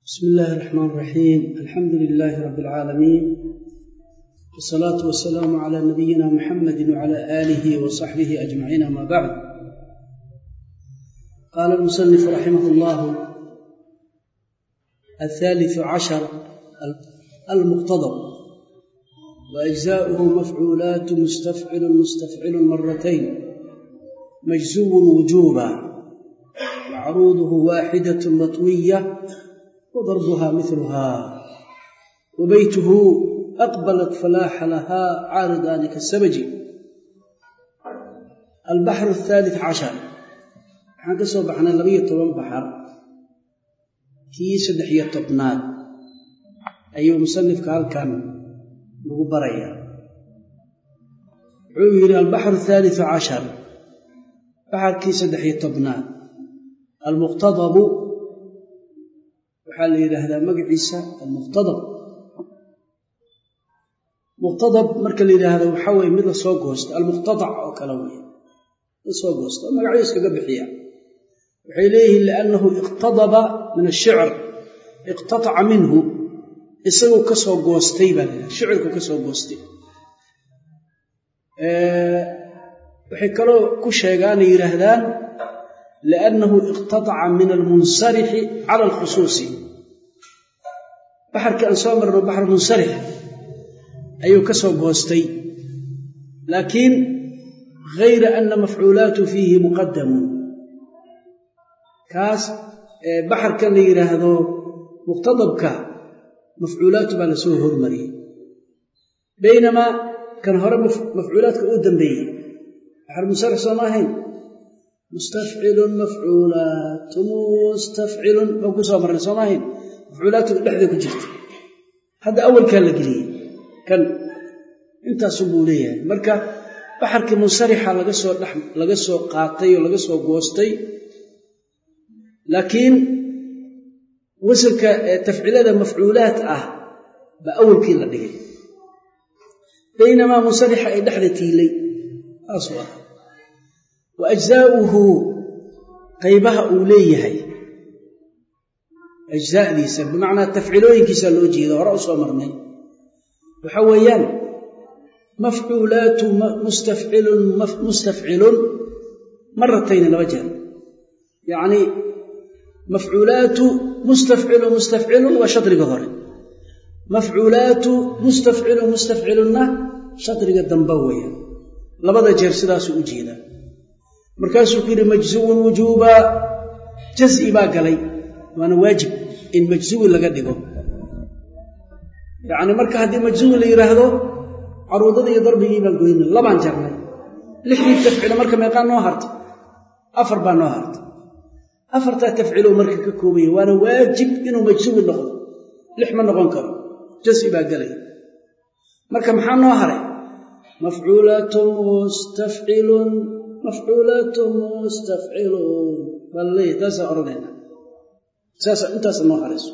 بسم الله الرحمن الرحيم الحمد لله رب العالمين والصلاة والسلام على نبينا محمد وعلى آله وصحبه أجمعين ما بعد قال المصنف رحمه الله الثالث عشر المقتضب وأجزاؤه مفعولات مستفعل مستفعل مرتين مجزو وجوبا وعروضه واحدة مطوية وضربها مثلها وبيته أقبلت فلاح لها عارضان كالسبج البحر الثالث عشر waxaan ka soo baxnay labayo toban baxar kii saddex iyo tobnaad ayuu musanifka halkan lagu barayaa wuxuu yidhi albaxru athaalithu cashar baxarkii saddex iyo tobnaad almuqtadabu waxaa la yidhaahdaa magaciisa almuqtadab muqtadab marka la yidhaahdo waxaa weye mid la soo goosta almuqtadac oo kale wey la soo goosta oo magacyo iskaga bixiya waxay leeyihiin liannahu iqtadaba min ashicr iqtataca minhu isaguu ka soo goostay baa la yidhahda shicirku ka soo goostay waxay kaloo ku sheegaanay yidhaahdaan liannahu iqtataca min almunsarixi cala alkhusuusi baxarkii aan soo marno baxar munsarix ayuu ka soo goostay laakiin gayra ana mafcuulaatu fiihi muqadamun kaas baxarkan la yidhaahdo muqtadabka mafcuulaatu baa la soo hormariyey baynamaa kan hore mafcuulaadka uu dambeeyey baxar munsarix sooma ahayn mustafcilun mafcuulaatu mustafcilun oo ku soo marnay sooma ahayn mafcuulaatu dhexda ku jirta hadda awalkaa la geliyey kan intaasu buu leeyahay marka baxarkii munsarixa laga soo dhex laga soo qaatay oo laga soo goostay laakiin wasalka tafcilada mafcuulaat ah baa awalkii la dhigay baynamaa munsarixa ay dhexda tiilay saasuu ah wa ajzaa'uhu qaybaha uu leeyahay ajzaadiisa bimacnaa tafcilooyinkiisa loo jeeda hore u soo marnay waxa weeyaan mafcuulaatu mustafcilun mustafcilun maratayni laba jeer yacnii mafcuulaatu mustafcilun mustafcilun waa shadriga hore mafcuulaatu mustafcilun mustafcilunna shadriga damba weeya labada jeer sidaasuu u jeedaa markaasuu ku yidhi majzuwun wujuuba jaz'i baa galay waana waajib in majzuwi laga dhigo yacni marka haddii majzuwi la yidhaahdo caruudada iyo darbigii baan goyna labaan jarnay lixdii tafcilo marka meeqaa noo harta afar baa noo harta afartaa tafcilo marka ka koobaya waana waajib inuu majzuwi noqdo lix ma noqon karo jasi baa gelaya marka maxaa noo haray mafcuulatun mustafcilun mafcuulatun mustafcilun baa laleeyahy taasaa odhanayna saasa intaasa noo harayso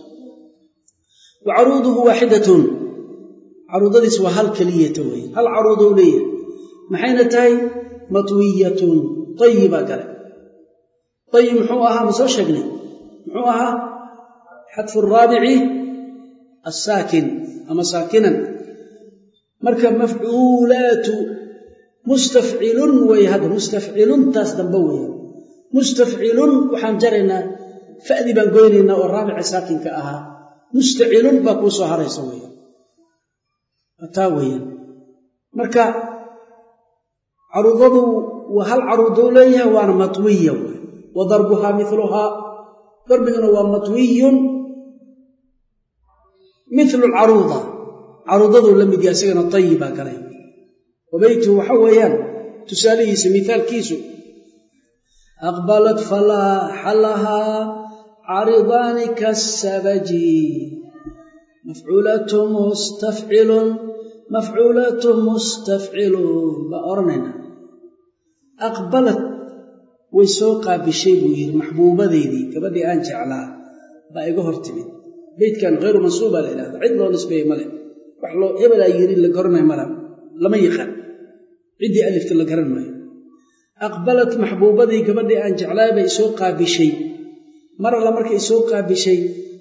wa caruuduhu waaxidatun caruudadiis waa hal keliyata weeye hal caruudou leeyahay maxayna tahay matwiyatun tayibaa gale ayib muxuu ahaa ma soo sheegnay muxuu ahaa xadfu raabici assaakin ama saakinan marka mafcuulaatu mustafcilun weeye hadda mustafciluntaas dambe weeye mustafcilun waxaan jaraynaa fa'dii baan goynaynaa oo raabica saakinka ahaa mustacilun baa kuu soo haraysa weya taa weeyaan marka caruudadu waa hal caruudou leeyahay waana matwiya wey wa darbuhaa miluhaa darbiguna waa matwiyun milu lcaruuda caruudaduu la mid yahay isagana tayibaa galay wabaytuhu waxa weeyaan tusaalihiisa mithaalkiisu aqbalat falaaxa lahaa caridaani kasabaji mafcuulatu mustafcilun mafcuulatu mustafcilun baa odhanayna aqbalad way soo qaabishay buu yidhi maxbuubadeydii gabadhii aan jeclaa baa iga hor timid beydkan hayru mansuubaa la idhahda cid loo nisbeeye male wax loo hebelaa yidhi la garanay mala lama yaqaan ciddii alifta la garan maayo aqbalat maxbuubadii gabadhii aan jeclaay bay isoo qaabishay mar alla markay isoo qaabishay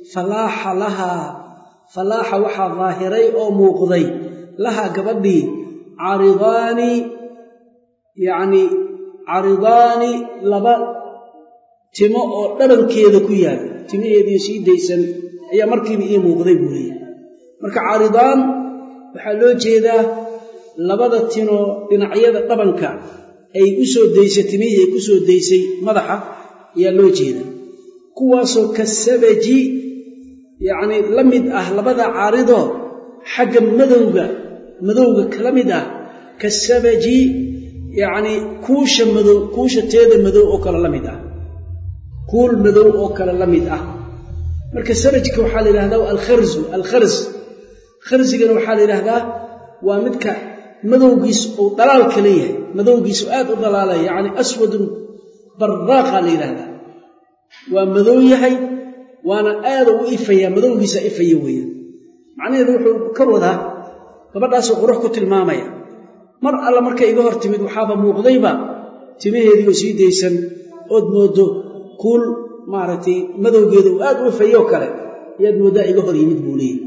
falaaxa lahaa falaaxa waxaa daahiray oo muuqday lahaa gabadhii caridaani yacni caridaani laba timo oo dhabankeeda ku yaal timaheediio sii daysan ayaa markiiba ii muuqday buu leeyahy marka caridaan waxaa loo jeedaa labada tinoo dhinacyada dhabanka ay u soo daysay timihii ay ku soo daysay madaxa ayaa loo jeeda kuwaasoo kasabaji yacnii la mid ah labada caaridoo xagga madowga madowga kala mid ah kasabaji yacnii kuusha madow kuusha teeda madow oo kale la mid ah kuul madow oo kale la mid ah marka sarajka waxaa la yidhahdaa alkharzu alkhars kharsigana waxaa la yidhaahdaa waa midka madowgiisu uu dhalaalka leeyahay madowgiisu aad u dhalaalaya yacni aswadun baraaqa la yidhaahdaa waa madow yahay waana aada u ifayaa madowgiisa ifaya weeyaan macnaheedu wuxuu ka wadaa gabadhaasoo qurux ku tilmaamaya mar alla markay iga hor timid waxaaba muuqdayba timaheediioo sii daysan ood mooddo kuul maaragtay madowgeeda uu aad u ifayoo kale ayaad mooddaa iga hor yimid buu leeyahy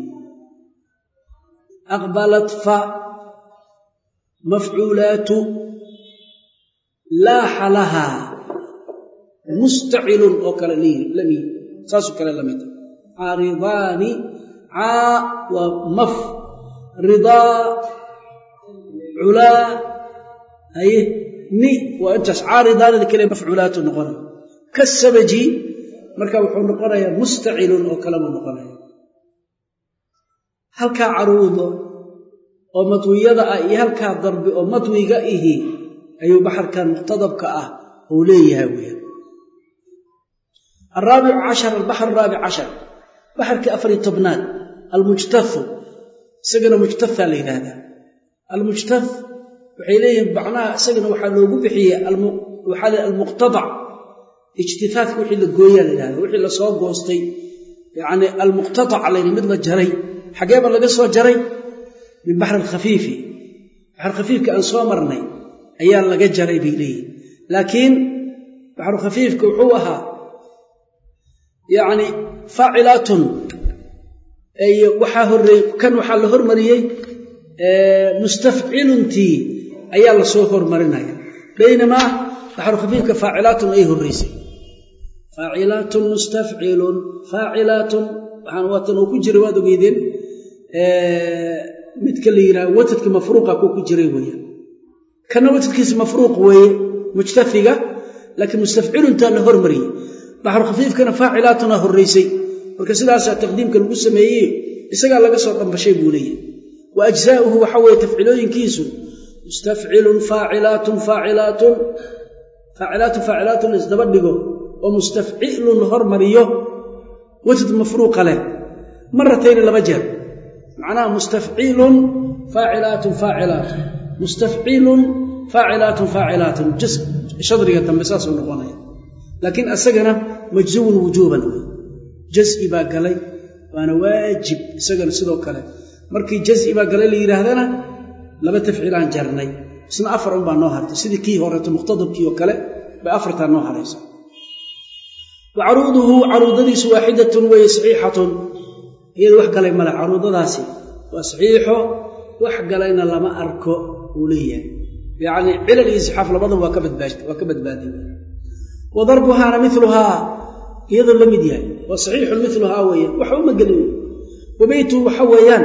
aqbalat fa mafcuulaatu laaxa lahaa mustacilun oo kale lami saasoo kale la mid caaridaani caa waa maf ridaa culaa haye ni waa intaas caaridaanida kale mafcuulaatu noqonay kasabaji marka wuxuu noqonayaa mustacilun oo kale buu noqonaya halkaa caruudo oo matwiyada ah iyo halkaa darbi oo matwiga ihi ayuu baxarkan muqtadabka ah uu leeyahay weyaan araabicu cashar albaxr araabic cashar baxarkii afariy tobnaad almujtahu isagana mujtaha la yidhaahdaa almujtah waxay leeyihiin macnaha isagana waxaa loogu bixiyey waxaa le almuqtadac ijtihaadka wixii la gooyaa la yidhahda wixii lasoo goostay yacni almuqtadac layidhi mid la jaray xageeba laga soo jaray min baxr alkhafiifi baxr khafiifka aan soo marnay ayaa laga jaray bay leeyihin laakiin baxru khafiifka wuxuu ahaa yacni faacilaatun waxaa horeey kan waxaa la hormariyey mustafciluntii ayaa lasoo hormarinaya baynamaa baxru khafiifka faacilaatun ay horreysay faacilaatun mustafcilun faacilaatun waxaan waatan uu ku jiray waad ogeydeen midka la yidhaha watadka mafruuqa kuu ku jiray weeyaan kana watadkiisa mafruuq weeye mujtafiga laakiin mustafciluntaa la hormariyey baxru khafiifkana faacilaatuna horraysay marka sidaasaa taqdiimka lagu sameeyey isagaa laga soo dhambashay buu leeyahy wa ajzaauhu waxa weeye tafcilooyinkiisu mustafcilun faacilaatun faacilaatun faacilaatun faacilaatun isdaba dhigo oo mustafcilun la hormariyo watad mafruuqa leh maratayni laba jeer macnaha mustafcilun faacilaatun faacilaatun mustafcilun faacilaatun faacilaatun shadriga dambe saasuu noqonaya laakiin asagana majzuwun wujuuban jazi baa galay waana waajib isagana sidoo kale markii jazi baa galay la yidhaahdana laba tafciilaan jarnay isna afar unbaa noo hartay sidii kii horeeto muqtadabkii oo kale bay afartaa noo haraysa wa caruuduhu caruudadiisu waaxidatun weeye saxiixatun iyada wax galay male caruudadaasi waa saxiixo wax galayna lama arko uu leeyahay yacni cilal iyo sixaaf labadan waa ka badbaad waa ka badbaaday wa darbuhaana miluhaa iyadoo la mid yahay waa saxiixun miluhaa weeyaan waxa uma gelin wa beytuhu waxa weeyaan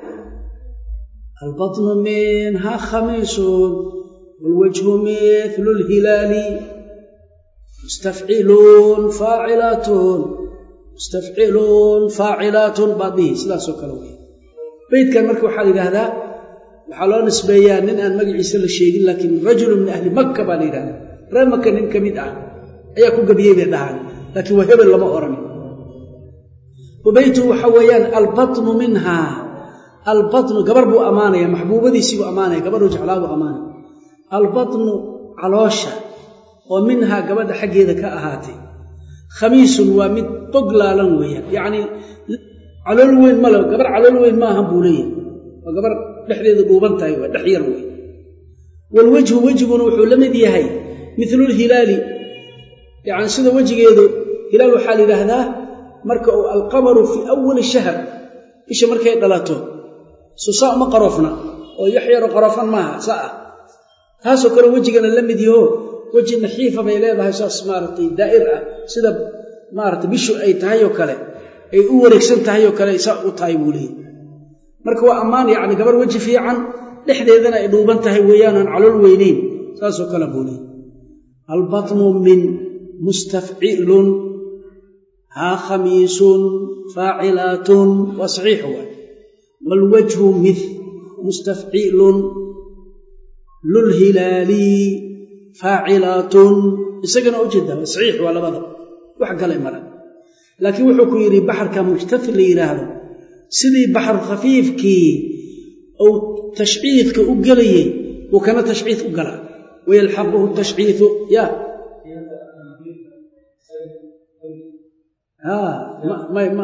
albatnu minha khamiisun waalwajhu milu lhilaali mustafciluun faacilaatun mustafciluun faacilaatun baad dhihi sidaasoo kale wey beydkan marka waxaa la yidhaahdaa waxaa loo nisbeeyaa nin aan magaciisa la sheegin laakiin rajulu min ahli makka baa la yidhahdaa reer maka nin ka mid ah ayaa ku gebiyey bay dhahaan laakiin waa hebel lama odhan wa beytuhu waxa weeyaan albatnu minha albatnu gabar buu ammaanaya maxbuubadiisii buu ammaanaya gabadhuu jeclaa buu ammaanaya albatnu caloosha oo minhaa gabadha xaggeeda ka ahaatay khamiisun waa mid boglaalan weeyaan yacnii calool weyn male gabar calool weyn maahan buu leeyahay waa gabar dhexdeeda dhuuban tahay waa dhex yar wey waalwejhu wejiguna wuxuu la mid yahay milulhilaali yacni sida wejigeedu hilaal waxaa la yidhaahdaa marka uu alqamaru fii awali shahr bisha markay dhalato susaa uma qaroofna oo yaxyaro qaroofan maaha sa ah taasoo kale wejigana la mid yaho weji naxiifa bay leedahay saas maaragtay daa'ir ah sida maaragtay bishu ay tahay oo kale ay u wareegsan tahay oo kale saa u tahay buu leeyahy marka waa ammaan yacni gabar weji fiican dhexdeedana ay dhuuban tahay weeyaanaan calool weynayn saasoo kale buu leeyahy albatnu min mustafcilun haa khamiisun faacilaatun waa saxiix waay waalwajhu mith mustafcilun lulhilaali faacilaatun isagana ujeeda waa saxiix waa labada wax galay mara laakiin wuxuu ku yidhi baxarka mujtafil la yidhaahdo sidii baxru khafiifkii uu tashciidka u gelayey uu kana tashciid u galaa wayalxaquhu tashciidu ya may ma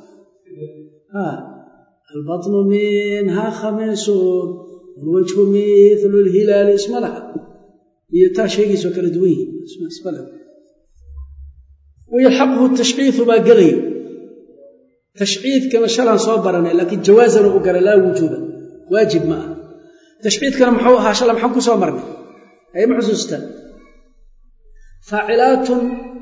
albatnu minha khamiisun walwajhu mithlu lhilaali isma laha iyo taa sheegiisoo kala duwan yihiin isma laha wayalxaquhu tashciidu baa gelayo tashciidkana shalaan soo baranay laakiin jawaazana u gara laa wujuuba waajib ma ah tashciidkana muxuu ahaa shala maxaan ku soo marnay ayma xusuustaan faacilaatun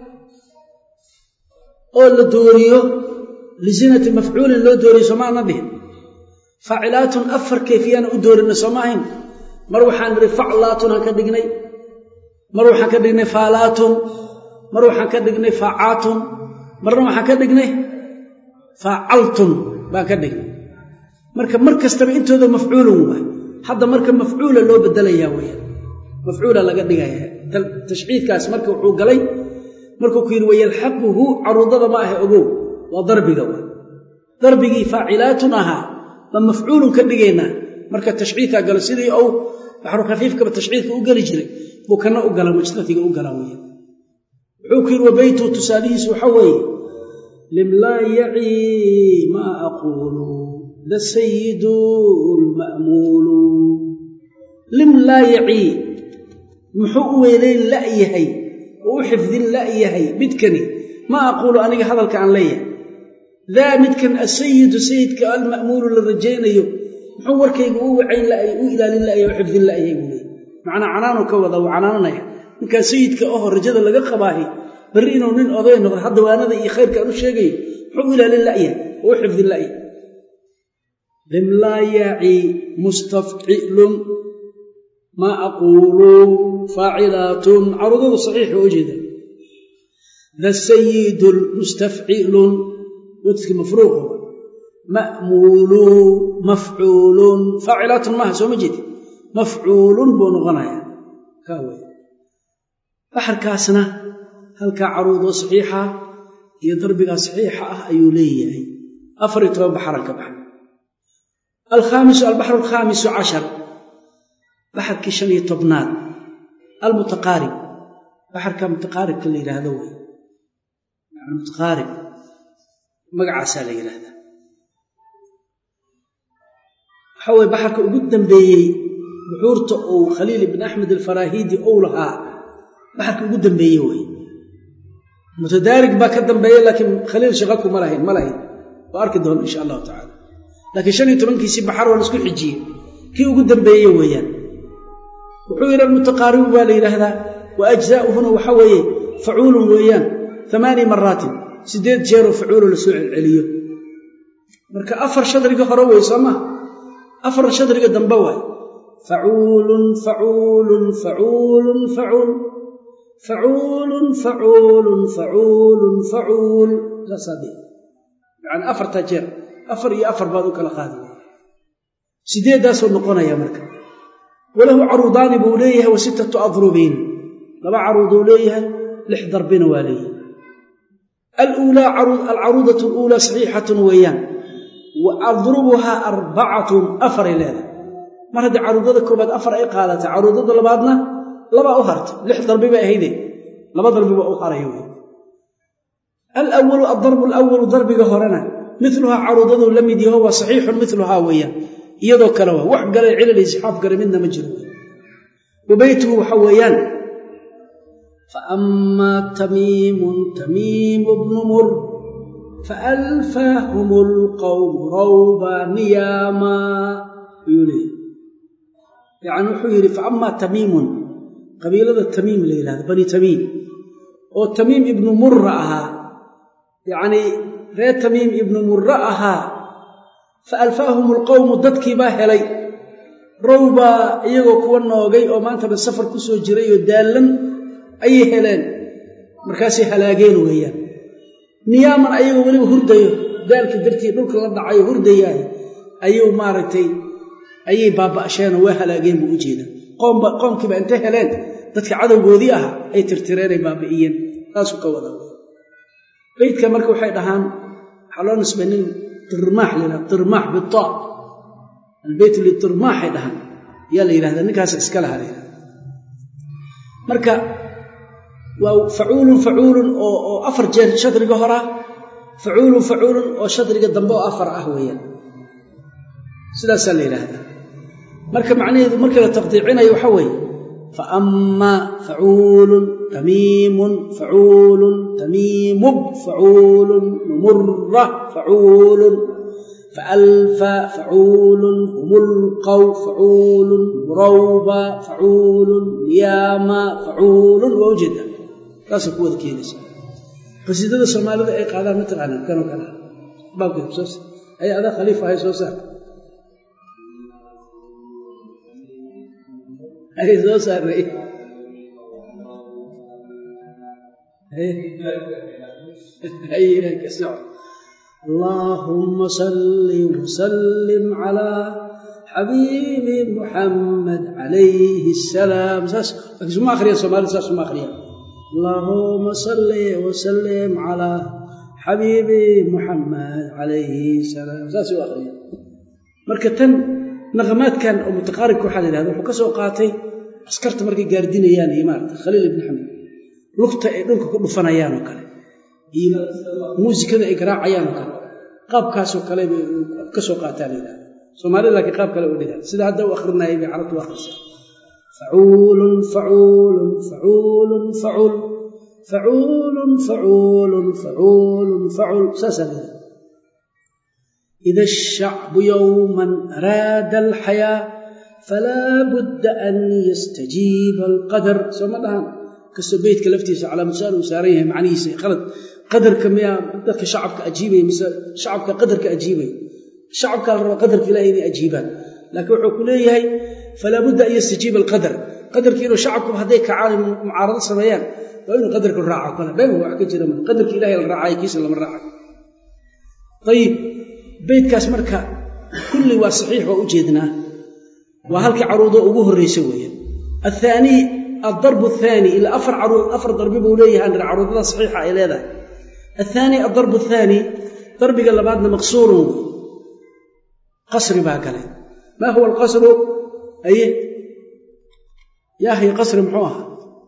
oo la dooriyo lisinati mafcuulin loo dooriyo sooma ana dhihin faacilaatun afar kayfiyana u doorina sooma ahayn mar waxaan nidhi faclaatun aan ka dhignay mar waxaan ka dhignay faalaatun mar waxaan ka dhignay faacaatun marna waxaan ka dhignay faacaltun baan ka dhignay marka mar kastaba intooda mafcuulun waay hadda marka mafcuula loo bedelayaa weyaan mafcuula laga dhigaya tashciidkaas marka wuxuu galay markuu ku yidhi wayalxaquhu caruudada ma ahe ogow waa darbiga waay darbigii faacilaatun ahaa baan mafcuulun ka dhigaynaa marka tashciidkaa galo sidii ou baxru khafiifkaba tashciidka u geli jiray buu kana u gala mujtafiga u gala weya wuxuu ku yidhi wabaytu tusaalihiisu waxa weeye limlaa yacii maa aquulu da sayidu lma'muulu lim laa yacii muxuu u weylayn la'yahay oo u xifdin la'yahay midkani ma aquulu aniga hadalka aan leeyahay daa midkan asayidu sayidka alma'muulu la rajaynayo muxuu warkayga u wacayn la'yahay u ilaalin la'yahay o xifdin la'yahay buu leeyay macnaa canaanu ka wada uu canaananaya ninkaa sayidka oho rajada laga qabaahi barri inuu nin oday noqdo hadda waanada iyo khayrka aan u sheegayo muxuu u ilaalin la'yahay oo u xifdin la'yahay limlaa yaaci mustafcilun maa aquulu faacilaatun caruudadu saxiixa oo jeeda da sayidun mustafcilun wadkii mafruuqo ma'muulu mafcuulun faacilaatun maaha sooma jeedi mafcuulun buu noqonayaa kaa wey baxarkaasna halkaa caruudoo saxiixa iyo darbigaa saxiixa ah ayuu leeyahay afar iyo toban baxaran ka baxa alkhaamisu albaxru alkhaamisu cashar baxarkii shan iyo tobnaad almutaqaarib baxarka mutaqaaribka la yidhaahdo wey mutaqaarib magacaasaa la yidhaahdaa waxa weye baxarka ugu dambeeyey buxuurta uu khaliil ibn axmed alfaraahiidi ou lahaa baxarka ugu dambeeye wey mutadaarig baa ka dambeeya laakiin khaliil shaqa kuma lahayn ma lahayn waa arki doona insha allahu tacala laakiin shan iyo tobankiisii baxar waa la isku xijiyey kii ugu dambeeye weeyaan wuxuu yidhi almutaqaaribu baa la yidhaahdaa wa ajzaa'uhuna waxa weeye facuulun weeyaan amaani maraatin siddeed jeeroo facuulo la soo celceliyo marka afar shadriga hore wey soo maa afar shadriga dambe waay facuulun facuulun facuulun facuul facuulun facuulun facuulun facuul saasaa dhe yacani afartaa jeer afar iyo afar baad u kala qaadi sideeddaasuu noqonaya marka walahu caruudaani buu leeyahay wa sittatu adrubiin laba caruuduu leeyahay lix darbina waa leeyahay aluulaa alcaruudatu aluulaa saxiixatun weeyaan wa adrubuhaa arbacatun afaray leedahay mar haddii caruudada koobaad afar ay qaadatay caruudada labaadna labaa u hartay lix darbi bay ahayde laba darbi baa u haraya wey alawalu addarbu alawalu darbiga horena miluhaa caruudaduu la mid yaho waa saxiixun miluhaa weeyaan iyadoo kale waa wax galay cilal isxaaf gale midna ma jiro wa beytuhu waxa weeyaan fa amaa tamiimun tamiimu bnu mur faalfaahum lqowmu rawba niyaama ayuu leeyay yacni wuxuu yidhi faama tamiimun qabiilada tamiim la yidhahdo bani tamiim oo tamiim ibnu murra ahaa yacnii reer tamiim ibnu murra ahaa fa alfaahum alqowmu dadkii baa helay rawbaa iyagoo kuwa noogay oo maantaba safar ku soo jiray oo daallan ayay heleen markaasay halaageen weeyaan niyaaman ayagoo weliba hurdayo daalkii dartii dhulka la dhacayo hurdayaay ayuu maaragtay ayay baaba'sheenoo waa halaageen buu u jeeda qoomba qoomkiiba intay heleen dadka cadowgoodii ah ay tirtireenay baabi'iyeen saasuu ka wada beydka marka waxay dhahaan waxaa loo nisbay nin tirmaax la tirmaax bita albeyt litirmaaxay dhahaan ayaa la yidhahdaa ninkaas iska laha la yidhahda marka waa facuulun facuulun oo afar jeer shadriga horaa facuulun facuulun oo shadriga dambe oo afar ah weeyaan sidaasaa la yidhaahdaa marka macnaheedu markii la taqdiicinayo waxa weeye faama facuulun tamiimun facuulun tamiimub facuulun numura facuulun faalfa facuulun humulqaw facuulun murawba facuulun niyaama facuulun waa ujeeda taasay ku wada keenaysa qasiidada soomaalida ay qaadaan ma taqaanaan kanoo kale baabka soo ay adaa khaliif ahay soo saar ay soo saaray اللهم صل وسلم على حبيب محمد عليه السلام ساس ما اخريا سومالي ساس ما اخريا اللهم صل وسلم على حبيب محمد عليه السلام ساس اخريا marka tan naqamaadkan oo mutaqaaribka waxaa la yidhahda wuxuu ka soo qaatay askarta markay gaardinayaan iyo maarata khaliil ibn xamed lugta ay dhulka ku dhufanayaan oo kale iyo muusikada ay garaacayaan oo kale qaabkaasoo kale bay ka soo qaataa la yidhahda soomaalida laakiin qaab kale u dhigaan sida hadda u akhrinayay bay carabtu u akhrisaa facuulun facuulun facuulun facuul facuulun facuulun facuulun facuul saasaa la yidhahda إذا الشعب يوما أراد الحياة فلا بد أن يستجيب القدر سوما دهان كسو بيتك لفتيس على مسار وساريه معنيسة خلط قدر كم يا ذلك شعبك أجيبه شعبك قدرك أجيبه شعبك قدرك لا يني أجيبه لكن وحكوليه هي فلا بد أن يستجيب القدر قدر كيلو شعبكم هذيك عالم معارضة سميان فإنه قدرك الراعي قال بين هو حكي من قدرك إلهي الراعي كيس لما الراعي طيب beydkaas marka kulli waa saxiix waa u jeednaa waa halkii caruudo ugu horraysa weeye athaanii aldarbu athaani ilaa afar caruud afar darbi buu leeyahay andhir caruudada saxiixa ay leedahay athaani aldarbu athaani darbiga labaadna maqsuurun wey qasri baa galay maa huwa alqasru aye yaahay qasri muxuu ahaa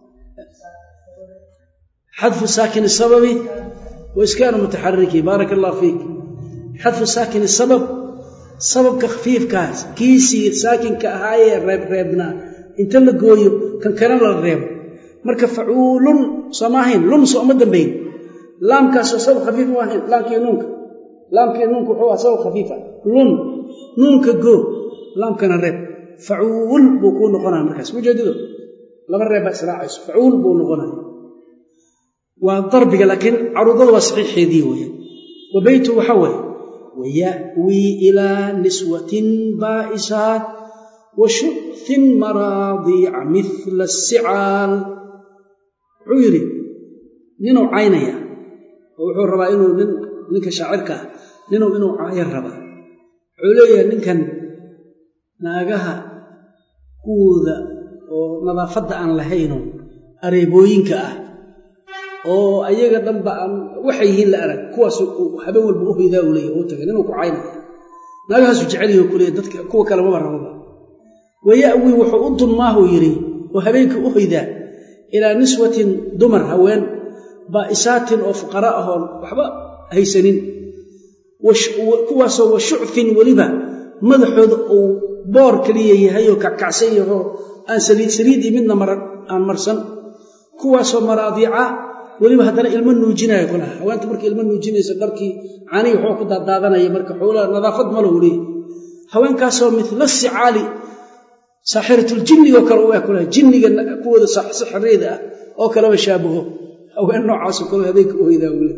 xadfu saakin sababi wa iskaanu mutaxariki baaraka allah fiik xadfu saakin sabab sababka khafiifkaas kiisii saakinka ahaayee reebreebnaa inta la gooyo kan kana la reebo marka facuulun sooma ahayn lun sooma dambayn laamkaasoo sabab khafiif ma ahayn laamkii nuunka laamkii nuunka wuxuu aha sabab khafiifa lun nuunka goo laamkana reeb facuul buu kuu noqonaya markaas mujeedido laba reeb baa israacayso facuul buu noqonaya waa darbiga laakiin caruudada waa saxiixeedii weeye wa beytu waxaa weeye ويأوي إلى نسوة بائسات وشؤث مراضيع مثل السعال عيري نينو عينيا وحو ربا إنو ننك شاعرك نينو إنو عاير ربا عليا ننكن ناقها كوذا ونظافة أن لهينو أريبوينك أه oo ayaga dhanba aan waxay yihiin la arag kuwaas habe walba u hoydaa u leeyahy u tagay ninuu ku caynaya naagahaasu jeceliyo kuleeya dadka kuwa kale maba rababa waya'wi wuxuu u dunmaahuu yidhi oo habeenkii u hoydaa ilaa niswatin dumar haween baa'isaatin oo fuqara ahoon waxba haysanin kuwaasoo wa shucfin weliba madaxooda uu boor keliya yahay oo kackacsan yahoo aan saliid saliid iyo midna maran aan marsan kuwaasoo maraadiica weliba haddana ilmo nuujinaya kulaha haweenta markii ilmo nuujinayso dharkii caanihii waxuu ku daadaadanaya marka xoolaha nadaafad ma lahu leeyahy haweenkaasoo midla sicaali saaxiratuljinnigo kale u eg kulaha jinniga kuwooda sixireyda ah oo kaleba shaabaho haween noocaasoo kale habeenka u hoydaa wule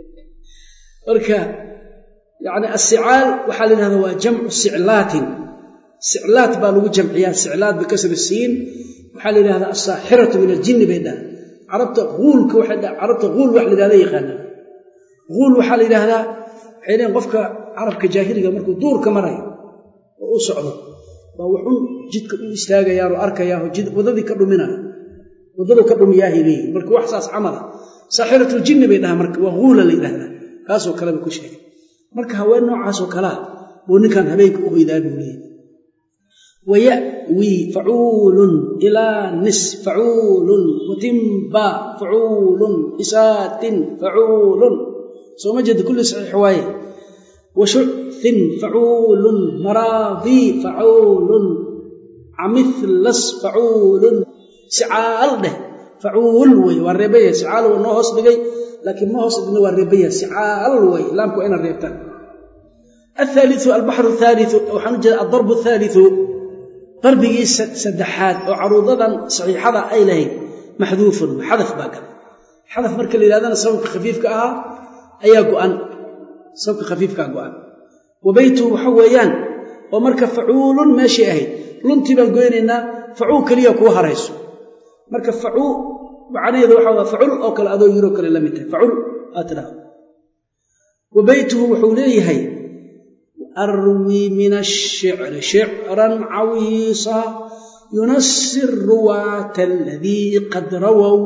marka yacni asicaal waxaa la yidhahdaa waa jamcu siclaatin siclaat baa lagu jamciyaa siclaat bikasri siin waxaa la yidhahdaa asaaxiratu min aljinni bay dhaha carabta uulka waxay dhaha carabta uul wax la yidhahda yaqaanaa uul waxaa la yidhaahdaa waxay leeyiin qofka carabka jaahiliga markuu duurka marayo oo u socdo baa wuxun jidka u istaagayaan oo arkayaaoo waddadii ka dhuminaya waddadu ka dhumiyaahay leeyihin marka wax saas camala saaxiratuljinni bay dhahaa marka waa huula la yidhahdaa kaasoo kaleba ku sheegay marka haween noocaasoo kalea buu ninkan habeenka u hoydaa buu leeyahy waya'wii facuulun ilaa nis facuulun watimba facuulun isaatin facuulun soo ma jeeda kulli saxiix waaye washucin facuulun maraadii facuulun camithlas facuulun sicaal dheh facuul wey waa reebaya sicaal waa noo hoos dhigay laakiin ma hoos dhigna waa reebaya sicaal wey laamku waa inaad reebtaan ahaaliu albaxru haaliu waxaan u jeeda aldarbu athaaliu darbigii saddexaad oo caruudadan saxiixada ay lahayd maxduufun xadaf baa galay xadaf marka la yidhahdana sababka khafiifka ahaa ayaa go'an sababka khafiifkaa go'an wa beytuhu waxa weeyaan oo marka facuulun meeshay ahayd luntii baan goynaynaa facuul keliya kuu harayso marka facuu macnaheedu waxa waa facul oo kale adoo yiroo kale la mid tahay facul aad tidhahdo wa beytuhu wuxuu leeyahay arwi min ashicri shicran cawiisa yunasi ruwaata aladii qad rawow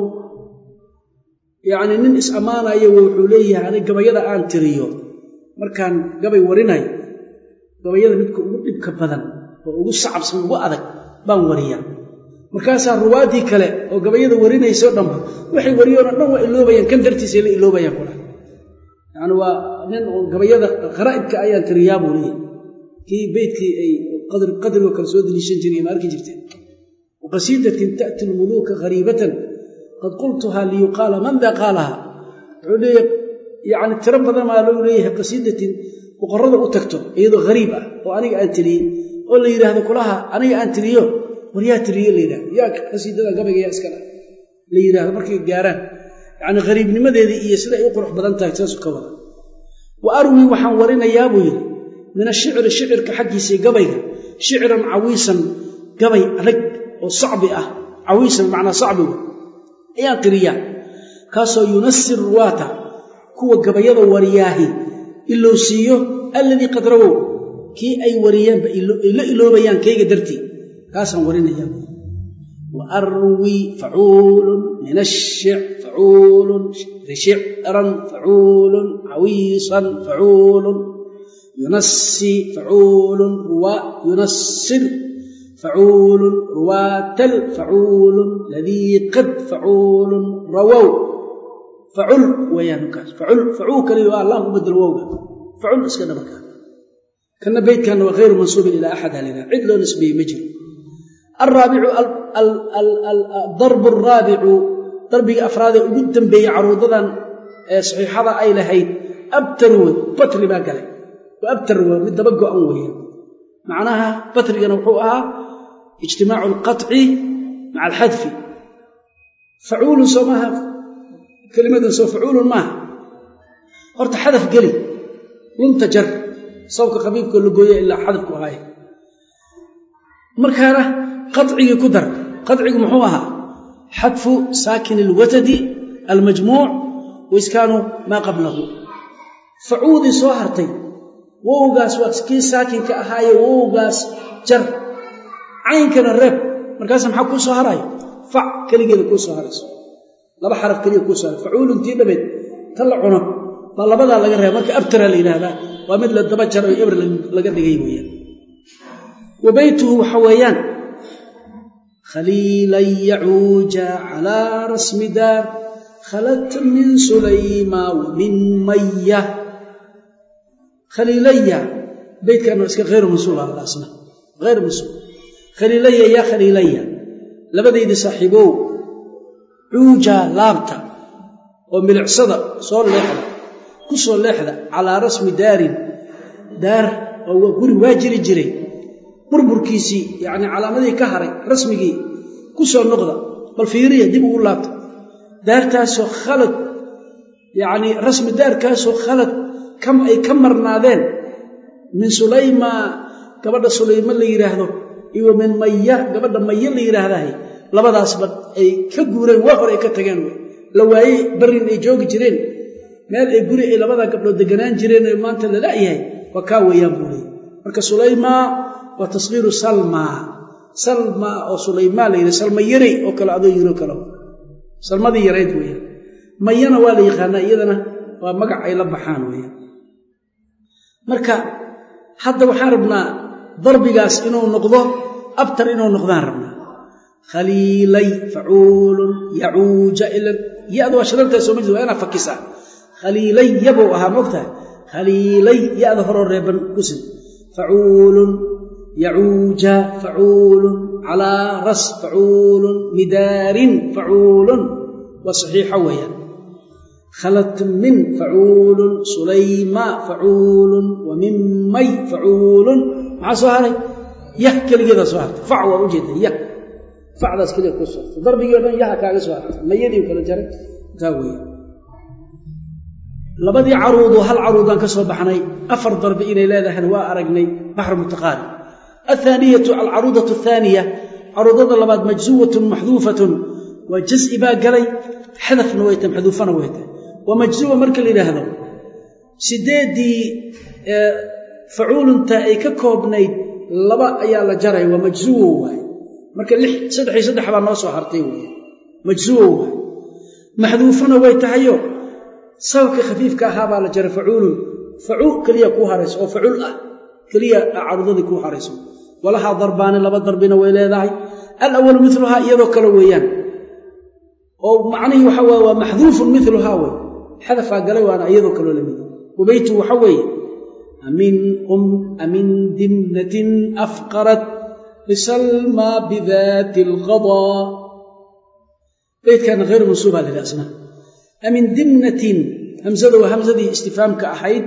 yacnii nin is ammaanayo wuxuu leeyahay anig gabayada aan tiriyo markaan gabay warinayo gabayada midka ugu dhibka badan oo ugu sacabsan ugu adag baan wariyaa markaasaa ruwaaddii kale oo gabayada warinaysao dhanba waxay wariyoona dhan waa iloobayaan kan dartiisay la iloobayaan kula yani waa nin gabayada kharaa'ibka ayaan tiriyaa buu leeyahy kii beydkii ay qadrigoo kale soo daliishan jireen ma arki jirteen waqasiidatin ta'ti lmuluuka hariibatan qad qultuhaa liyuqaala man daa qaalaha wuxuu leeyahy yani tiro badan maa lou leeyahay qasiidatin boqorrada u tagto iyadoo hariib ah oo aniga aan tiriyey oo la yidhaahdo kulaha aniga aan tiriyo war yaa tiriye la yidhahdo yaa qasiidada gabayga yaa iskala la yidhahdo markay gaaraan yacni hariibnimadeedii iyo sida ay u qurux badan tahay saasu ka wada wa arwii waxaan warinayaa buu yidhi min ashicri shicirka xaggiisii gabayga shicran cawiisan gabay adag oo sacbi ah cawiisan macnaa sacbigu ayaan qiriyaa kaasoo yunasi ruwaata kuwa gabayada wariyaahi ilou siiyo alladii qad rawow kii ay wariyeenba ay la iloobayaan kayga dartii kaasaan warinaya wa arwii facuulun min ashic facuulun shicran facuulun cawiisan facuulun yunasi facuulun yunasir facuulun ruwaatal facuulun ladii qad facuulun rawow facul weeyaan markaas facul facuu kaliya waa allah ku bedelo wowga facul iska dhabarka kana beydkanna waa hayru mansuubin ilaa axad halina cid loo nisbeeyey ma jiro alraabicu darbu araabicu darbigii afraadee ugu dambeeyey caruudadan ee saxiixada ay lahayd abtarwe batri baa galay waa abtarwe mid daba go'an weeyaan macnaha batrigana wuxuu ahaa ijtimaacu alqaطci maca alxadfi facuulun soo maaha kelimadan soo facuulun maaha horta xadaf geli lunta jar sababka khafiifkoo la gooya ilaa xadafku ahaay markaana qacigii ku dar qacigu muxuu ahaa xadfu saakin alwatadi almajmuuc waiskaanu maa qablahu facuudii soo hartay wowgaas waa kii saakinka ahaaye wowgaas jar caynkana reeb markaasa maxaa kuu soo haraayo fac keligeeda kuu soo harayso laba xaraf keliya kuu soo haray facuuluntii dhabeed ta la cuno baa labadaa laga reeba marka abtara la yidhaahdaa waa mid la daba jaro ebr laga dhigay weeyaan wa beytuhu waxa weeyaan khaliilan yacuuja calaa rasmi daar khalat min sulayma wa min maya khaliilaya beytkan waa iska hayru mansuub asna hayru mansuub khaliilaya yaa khaliilaya labadaydii saaxiibow cuuja laabta oo milicsada soo leexda ku soo leexda calaa rasmi daarin daar oo guri waa jiri jiray burburkiisii yacni calaamadihii ka haray rasmigii ku soo noqda bal fiiriya dib ugu laabta daartaasoo khalad yacnii rasmi daarkaasoo khalad ay ka marnaadeen min sulayma gabadha sulayma la yidhaahdo iyo min maya gabadha maya la yidhaahdahay labadaasba ay ka guureen waa hore ay ka tageen la waayey barrin ay joogi jireen meel ay guri ay labadaa gabdhood deganaan jireen oo maanta la la'yahay waa kaa weeyaan buu leeyay marka sulayma waa tasgiiru salma salma oo sulaymaa la yidhi salma yaray oo kale adoo yiro kale salmadii yarayd weeyaan mayana waa la yaqaanaa iyadana waa magac ay la baxaan weeyaan marka hadda waxaan rabnaa darbigaas inuu noqdo abtar inuu noqdaan rabnaa khaliilay facuulun yacuuja ila ya-da waa shadaltaa soo ma jid waa inaa fakisaa khaliilay yabou ahaa moogtahay khaliilay ya-da horoo reeban kusid facuulun yacuuja facuulun calaa ras facuulun midaarin facuulun waa saxiixo weeyaan khalat min facuulun sulayma facuulun wa min may facuulun maxaa soo haray yah keligeedaa soo hartay fac waa ujeeda yah facdaas keliya ku soo hartay darbigii o dhan yaha kaaga soo hartay mayadii kala jaray taa weya labadii caruudoo hal caruudaan ka soo baxnay afar darbi inay leedahayna waa aragnay baxr mutaqaarib athaaniyatu alcaruudatu athaaniya caruudada labaad majzuwatun maxduufatun waa jasi baa galay xadafna way tahay maxduufana way tahay waa majzuwa marka la yidhaahdo sideeddii facuulunta ay ka koobnayd laba ayaa la jaray waa majzuwo waay marka lix saddex iyo saddex baa noo soo hartay wey majzuwo waay maxduufana way tahayo sababkii khafiifka ahaa baa la jaray facuulun facuul keliya kuu harayso oo facuul ah keliya carudadii kuu harayso walahaa darbaani laba darbina way leedahay alawalu miluhaa iyadoo kale weeyaan oo macnihii waxa waye waa maxduufun miluhaa wey xadafaa galay waana iyadoo kaloo lamid wabaytu waxa weeye amin um amin dimnatin afqarat bisalma bidaati alqadaa beydkaana hayr mansuubaa la yidhi asna amin dimnatin hamsada waa hamsadii istifaamka ahayd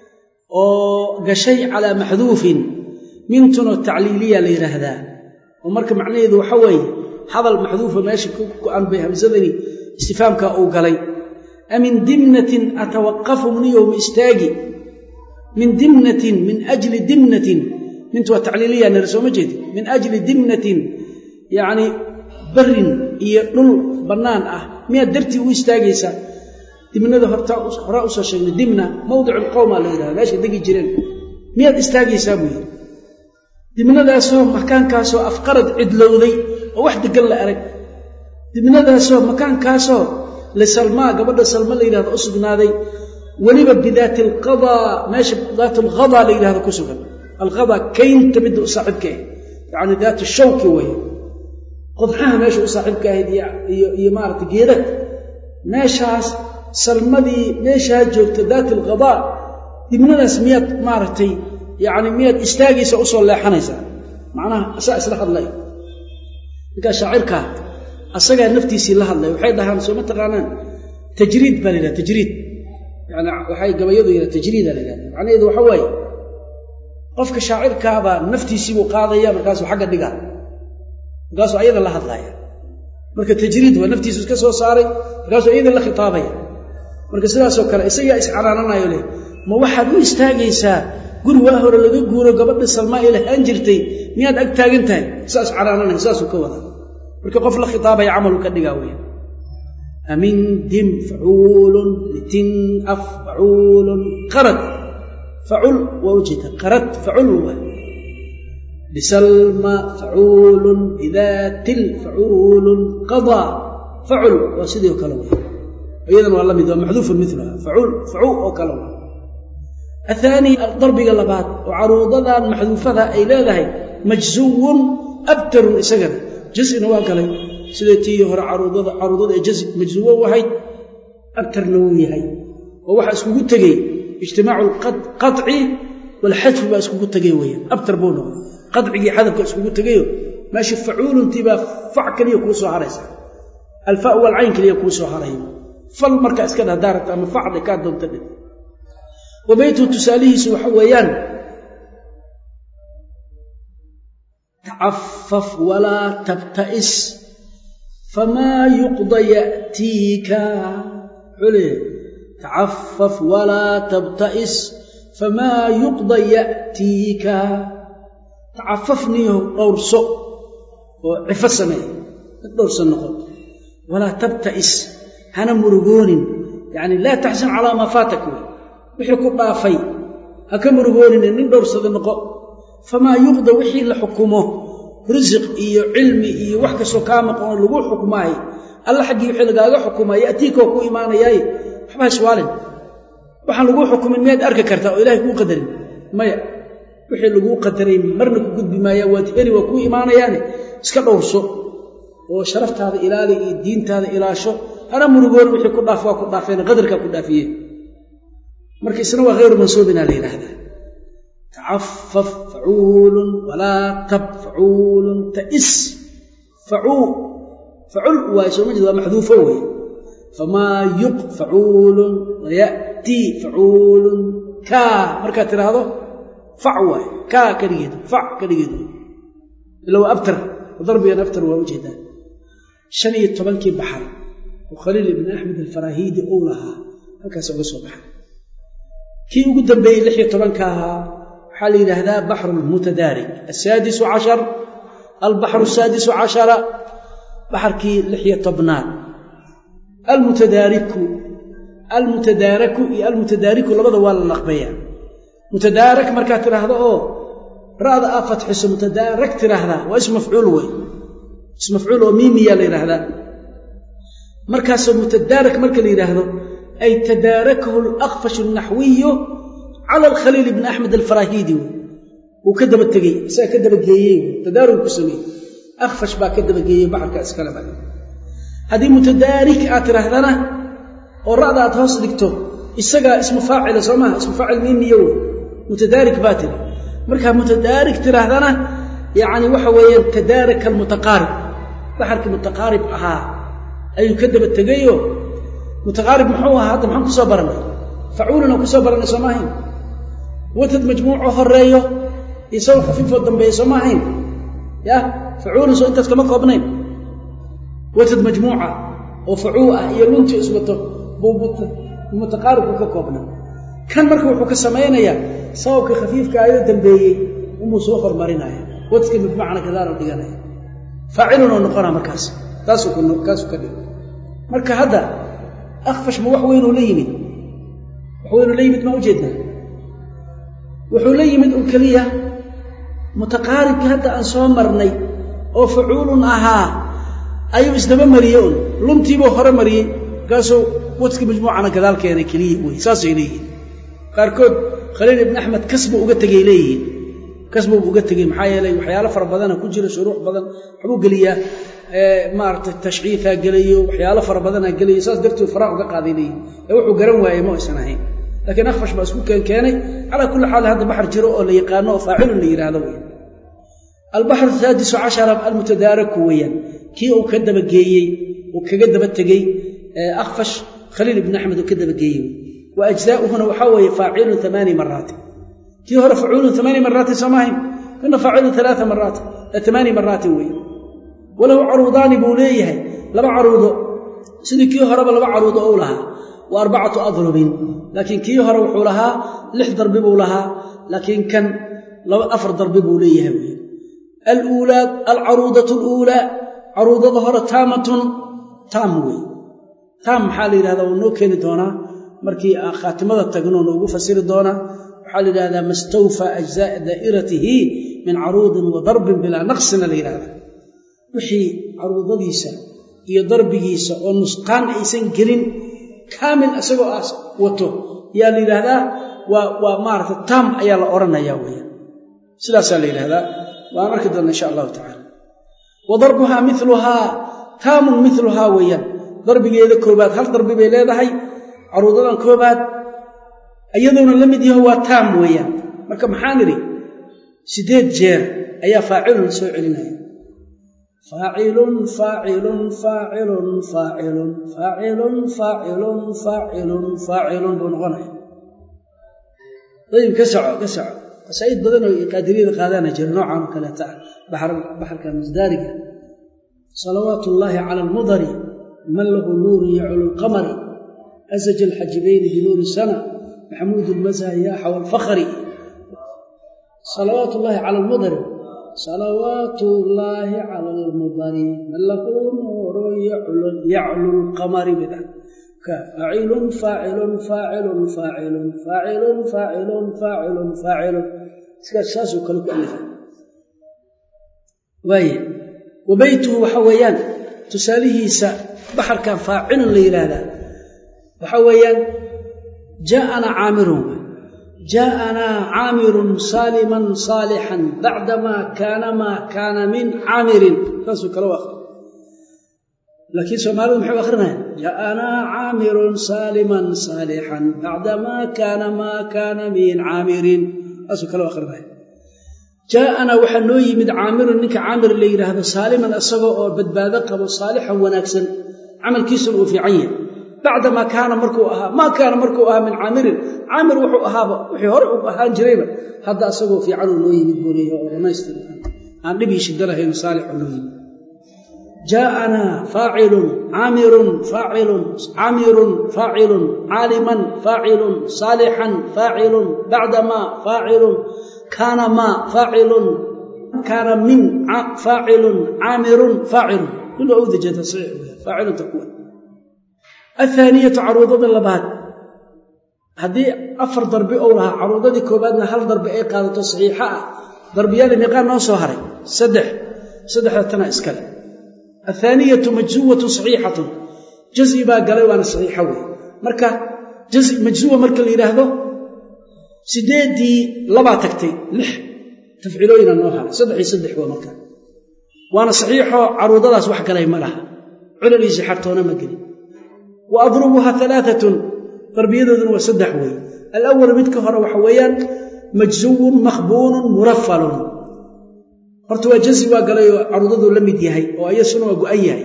oo gashay calaa maxduufin mintunoo tacliiliya la yidhaahdaa oo marka macnaheedu waxa weeye hadal maxduufa meesha ku go-an bay hamsadani istifaamka uu galay amin dimnatin atawaqafu mniyowma istaagi min dimnatin min ajli dimnatin mintu waa tacliiliya nira sooma jeedi min ajli dimnatin yacni barin iyo dhul bannaan ah miyaad dartii u istaagaysaa dimnada horaa usoo sheegnay dimna mawdicu lqowmaa la yidhahda meeshay degi jireen miyaad istaagaysaa buu yidhi dimnadaasoo makaankaasoo afqarad cidlowday oo wax degan la arag dimnadaasoo makaankaasoo lisalmaa gabadha salma la yidhahdo u sugnaaday weliba bidaati alqadaa meesha daat alghadaa la yidhahdo ku sugan alghadaa kaynta midda u saaxiibka ah yacni daat shawki weeye qodxaha meesha u saaxiibka ahayd iyo maarata geedad meeshaas salmadii meeshaa joogta daati alghadaa dibnadaas miyaad maaragtay yacni miyaad istaagaysa usoo leexanaysaa macnaha asaa isla hadlay ninkaa shaacirkaa asagaa naftiisii la hadlay waxay dhahaan soo ma taqaanaan tajriid baa la yidhaha tajriid yani waxay gabayadu yidhaha tajriida la yidhahda macnaheedu waxa waaye qofka shaacirkaabaa naftiisiibuu qaadaya markaasuu xagga dhigaa markaasuu ayada la hadlaaya marka tajriid waa naftiisu iska soo saaray markaasuu iyada la khitaabaya marka sidaasoo kale isagaa iscanaananayo leh ma waxaad u istaagaysaa guri waa hore laga guuro gabadha salmaa ee lahaan jirtay miyaad ag taagan tahay saas canaananaya saasuu ka wada marka qof la khitaabaya camalu ka dhigaa weya amin dim facuulun litin af facuulun qarad facul waa ujeeda qarad facul waa bisalma facuulun bidaatil facuulun qadaa facul waa sidii oo kale wey iyadan waa la mid waa maxduufun miluha facuul facuu oo kale wa athaani darbiga labaad oo caruudadan maxduufada ay leedahay majzuwun abtarun isagana jasina waa galay sida tii hore caruudada caruudada ee jasi majzuwo ahayd abtarna wuu yahay oo waxaa iskugu tegey ijtimaacu alqaطci waalxadfi baa iskugu tegey weeyaan abtar buu noqday qadcigii xadafka iskugu tegayo meeshii facuuluntii baa fac keliya kuu soo haraysa alfa walcayn keliya kuu soo haray fal markaa iska dheh haddaa rabta ama facli kaa doonta dheh wa beytuhu tusaalihiisu waxa weeyaan tacafaf walaa tabta'is famaa yuqda ya'tiika wuxuu leeyahay tacafaf walaa tabta'is famaa yuqda ya'tiika tacafafniyo dhowrso oo cifo sameey mid dhowrsan noqon walaa tabta'is hana murugoonin yacni laa taxsan calaa maa faatak wey wixii ku dhaafay ha ka murugoonine nin dhowrsada noqo famaa yuqda wixii la xukumo risiq iyo cilmi iyo wax kastoo kaa maqanoo lagu xukmaayo alla xaggii wixii lagaaga xukumaa ya'tiikoo ku imaanayaaye waxba iswaalin waxaan laguu xukumin miyaad arki kartaa oo ilahay kuu qadarin maya wixii laguu qadaray marna ku gudbi maaya waad heli waa kuu imaanayaane iska dhowrso oo sharaftaada ilaali iyo diintaada ilaasho hana murugoon wixii ku dhaaf waa ku dhaafeen qadarkaa ku dhaafiye marka isna waa hayru mansuubinaa la yidhaahdaa tacafaf facuulun walaa tab facuulun ta'is facuu facul waaye soo ma jeed waa maxduufo weeye famaa yuq facuulun waya'tii facuulun kaa markaad tidhaahdo fac waaye kaa keligeed fac keligeed ila waa abtar darbigan abtar waa ujeedaa shan iyo tobankii baxar oo khaliil ibni axmed alfaraahiidi uu lahaa halkaas uga soo baxay kii ugu dambeeyey lix iyo tobanka ahaa waxaa la yidhaahdaa baxru lmutadaarig asaadisu cashar albaxru asaadisu cashara baxarkii lix iyo tobnaad almutadaariku almutadaaraku iyo almutadaariku labada waa la laqbeeyaa mutadaarak markaad tidhaahdo oo ra'da aa fatxiso mutadaarak tidhaahdaa waa ism mafcuul wey ism mafcuul oo miimiyaa la yidhaahdaa markaasoo mutadaarak marka la yidhaahdo ay tadaarakahu alakfashu alnaxwiyu cala alkhaliil ibni axmed alfaraahiidi wey wuu ka daba tegey isaga ka dabageeyey tadaarug ku sameeyey akfash baa ka dabageeyey baxarka iskale ba haddii mutadaarik aad tidhaahdana oo ra'da aad hoos dhigto isagaa ismu faacila soo maha ismu faacil miimiyo wey mutadaarik baa tiri markaa mutadaarik tidhaahdana yacni waxa weeyaan tadaaraka almutaqaarib baxarkii mutaqaarib ahaa ayuu ka daba tegayo mutaqaarib muxuu ahaa hadda maxaan kusoo barannay facuulina kusoo barannay soo maahayn watad majmuucoo horeeyo iyo saw khafiifoo dambeeya soo maahayn ya facuulin soo intaas kama koobnayn watad majmuuca oo facuu ah iyo lunti iswato buu mutaqaaribku ka koobna kan marka wuxuu ka samaynayaa sababka khafiifka ayoo dambeeyey unbuu soo hormarinaya wadka bimacna gadaalo dhiganaya faacilunoo noqona markaas taasuu kaasuu ka dhigo marka hadda akfash ma wax weynuu la yimid wax weynuu la yimid ma ujeednaa wuxuu la yimid un keliya mutaqaaribkii hadda aan soo marnay oo facuulun ahaa ayuu isdaba mariyey un luntiibuu hore mariyey markaasuu wadka majmuucana gadaal keenay keliya wey saasay leeyihiin qaarkood khaliil ibni axmed kasbuu uga tegay leeyihiin kasbuu uga tegey maxaa yeelay waxyaalo fara badana ku jira shuruux badan waxbuu geliyaa maaragtay tashkiifaa gelayo waxyaalo fara badanaa gelayo saas darteed faraa uga qaaday leeyihin ee wuxuu garan waayey ma aysan ahayn laakiin akfash baa isku keen keenay calaa kulli xaal hadda baxar jiro oo la yaqaano oo faacilun la yidhaahdo wey albaxru saadisu cashara almutadaaraku weeyaan kii uu ka dabageeyey uu kaga daba tegey akfash khaliil ibni axmed uu ka dabageeyey wa ajzaauhuna waxaa weeye faacilun amaani maraatin kii hore facuulun amaani maraatin soo maahayn kana faacilun alaaa maraatin amaani maraatin weeye walahu caruudaani buu leeyahay laba caruudo sidii kii horeba laba caruudo ou lahaa wa arbacatu adrubin laakiin kii hore wuxuu lahaa lix darbi buu lahaa laakiin kan afar darbi buu leeyahay wey aluulaa alcaruudatu aluulaa caruudada hore taamatun taam wey taam maxaa la yidhahdaa wuu noo keeni doonaa markii khaatimada tagno noogu fasiri doonaa waxaa la yidhahdaa mastawfaa ajzaaa daa'iratihi min caruudin wa darbin bilaa naqsina la yidhahdaa wixii caruudadiisa iyo darbigiisa oo nusqaan aysan gelin kaamil isagoo aas wato yaa la yidhaahdaa waa waa maarata taam ayaa la odhanaya weya sidaasaa la yidhahdaa waan arki doonna insha allahu tacala wa darbuhaa miluhaa taamun miluhaa weeyaan darbigeeda koobaad hal darbi bay leedahay caruudadan koobaad iyadoona la mid yaho waa taam weeyaan marka maxaan idhi siddeed jeer ayaa faacilun soo celinaya faacilun faacilun faacilun faacilun faacilun faacilun faacilun faacilun buu noqonaya dayib ka soco ka soco qasaa'id badan oo qaadiriyada qaadaana jira noocan oo kaleeta ah baxarka musdaariga salawaatu ullaahi cala almudari man lahu nuurun yaculu lqamari asaja alxajibayni binuuri sana maxamuud lmazha yaaxa walfakhri salawaat ullaahi cala almudari salawaatu ullaahi cala almudari man lahu nuurun yaclu lqamari bida faacilun faacilun faacilun faacilun faacilun faacilun faacilun faacilun iskaas saasuu kale ku alifa waaye wa beytuhu waxa weeyaan tusaalihiisa baxarkan faacilun la yidhaahdaa waxa weeyaan jaaana caamirun jaaanaa caamirun saaliman saalixan bacdamaa kaana maa kaana min caamirin saasuu kale u aqri laakiin soomaalidu maxay u akrinayaan jaaanaa caamirun saaliman saalixan bacdamaa kaana maa kaana min caamirin saasuu kale u akrinaya jaaanaa waxaa noo yimid caamirun ninka caamir la yidhaahdo saaliman isagoo oo badbaado qabo saalixan wanaagsan camalkiisuna uu fiican yahay bacdamaa kaana markuu ahaa maa kaana markuu ahaa min caamirin caamir wuxuu ahaaba wixii hore u ahaan jirayba hadda asagoo fiicanuu noo yimid buu leeyahay oo dhamaystir aan dhibii shida lahayn saalixuu noo yimid jaaanaa faacilun caamirun faacilun caamirun faacilun caaliman faacilun saalixan faacilun bacdamaa faacilun kaana maa faacilun kaana min faacilun caamirun faacilun kulu awdaja tasxiix faacilun takuwa athaaniyatu caruudada labaad haddii afar darbi ou lahaa caruudadii koobaadna hal darbi ay qaadato saxiixa ah darbiyaali miiqaan noo soo haray saddex saddexda tana iskale athaaniyatu majzuwatu saxiixatun jazi baa galay waana saxiixa wey marka majzuwa marka la yidhaahdo sideeddii labaa tagtay lix tafciilooyina noo haray saddex iyo saddex waa marka waana saxiixoo caruudadaas wax galay ma laha culal iyo sixartoona ma gelin wa adrubuha alaaatun darbiyadooduna waa saddex wey alawal midka hore waxa weeyaan majzuwun makhbuunun murafalun horta waa jazi waa galay oo caruudaduu la mid yahay oo ayasuna waa go-an yahay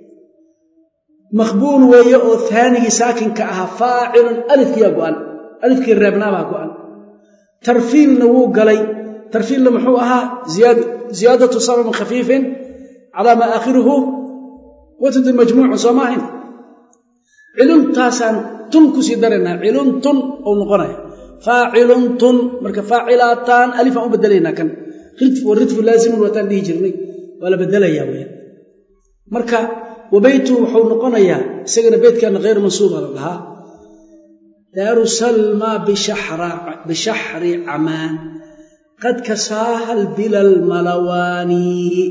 makhbuun weeye oo haanigii saakinka ahaa faacilun alifkiyaa go-an alifkii reebnaabaa go-an tarfiilna wuu galay tarfiilna muxuu ahaa ziyaadatu sababin khafiifin calaa maa aakhiruhu watadu majmuucun soo maahayn ciluntaasaan tun kusii daraynaa ciluntun ou noqonaya faaciluntun marka faacilaataan alifaan u bedelaynaa kan ridfu laazimun waataan dhihi jirnay waa la bedelayaa weyaan marka wabeytuhu wuxuu noqonayaa isagana beydkaana khayr mansuuba la dhahaa daaru salma bishaxri camaan qad kasaaha lbilal malawaani